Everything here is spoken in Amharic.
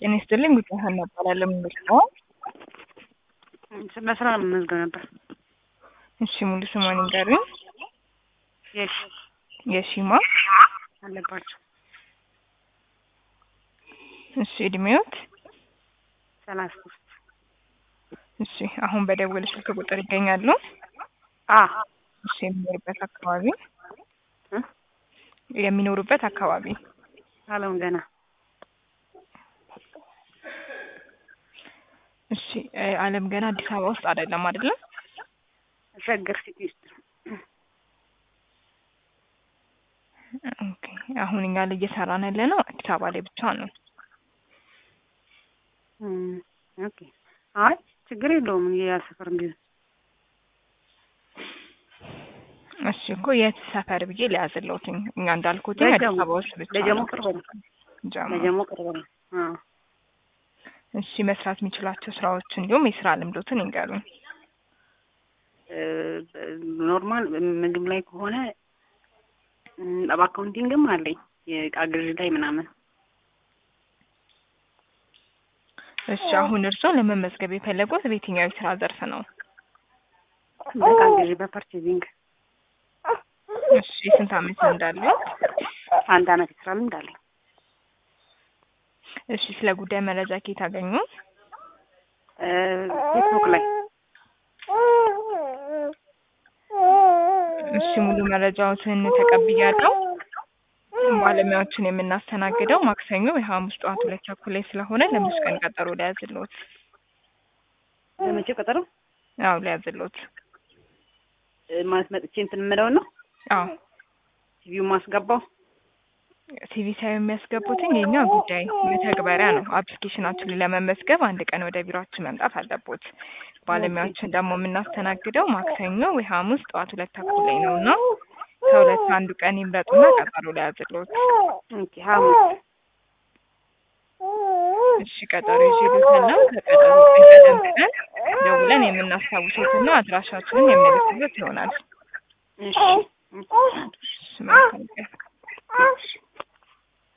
ጤና ይስጥልኝ ጉዳይ ሀና እባላለሁ። ምንድን ነው? ለስራ መመዝገብ ነበር። እሺ ሙሉ ስሟን ይንገሩኝ። የሺ የሺማ አለባቸው እሺ እድሜዎት? ሰላሳ ሶስት እሺ አሁን በደወል ስልክ ቁጥር ይገኛሉ? አ እሺ የሚኖሩበት አካባቢ እ? የሚኖሩበት አካባቢ አለም ገና እሺ እ አለም ገና አዲስ አበባ ውስጥ አይደለም አይደለም? ሸገር ሲቲ ውስጥ ኦኬ አሁን እኛ ላይ እየሰራን ያለ ነው አዲስ አበባ ላይ ብቻ ነው። እም፣ ኦኬ አይ ችግር የለውም ያ ሰፈር ቢሆን እሺ እኮ የት ሰፈር ብዬ ሊያዝለውትኝ እኛ እንዳልኩትኝ አዲስ ለጀሞ አበባ ውስጥ ብቻ ለጀሞ ነው። ቅርብ ነው። ጀሞ። ለጀሞ ቅርብ ነው። አዎ እሺ መስራት የሚችላቸው ስራዎች እንዲሁም የስራ ልምዶትን ይንገሩኝ። እ፣ ኖርማል ምግብ ላይ ከሆነ እም፣ በአካውንቲንግም አለኝ የእቃ ግዢ ላይ ምናምን እሺ አሁን እርስዎ ለመመዝገብ የፈለጉት በየትኛው የስራ ዘርፍ ነው? በእቃ ግዢ በፐርቼዚንግ እሺ የስንት አመት እንዳለው? አንድ አመት የስራ ልምድ አለኝ። እሺ ስለ ጉዳይ መረጃ ከየት አገኙ? እ፣ ፌስቡክ ላይ እሺ ሙሉ መረጃዎትን ተቀብያለሁ። ባለሙያዎችን የምናስተናግደው ማክሰኞ የሐሙስ ጠዋት ሁለት ተኩል ላይ ስለሆነ ለምስት ቀን ቀጠሮ ሊያዝልዎት። ለመቼው ቀጠሮ አዎ ሊያዝልዎት። እ፣ ማለት መጥቼ እንትን የምለውን ነው አዎ ቲቪው ማስገባው ሲቪ ሳይሆን የሚያስገቡትኝ የኛ ጉዳይ መተግበሪያ ነው። አፕሊኬሽናችን ላይ ለመመዝገብ አንድ ቀን ወደ ቢሮአችን መምጣት አለቦት። ባለሙያዎችን ደግሞ የምናስተናግደው ማክሰኞ ወይ ሐሙስ ጠዋት ሁለት ተኩል ላይ ነው እና ከሁለት አንዱ ቀን ይምረጡና ቀጠሮ ሊያዝልዎት። ኦኬ ሐሙስ እሺ ቀጠሮ ይዤልዎታለሁ። ከቀጠሮ ቀን ቀደም ብለን ደውለን የምናስታውሶትና አድራሻችንን የምንልክበት ይሆናል። እሺ እሺ መልካም ቀን።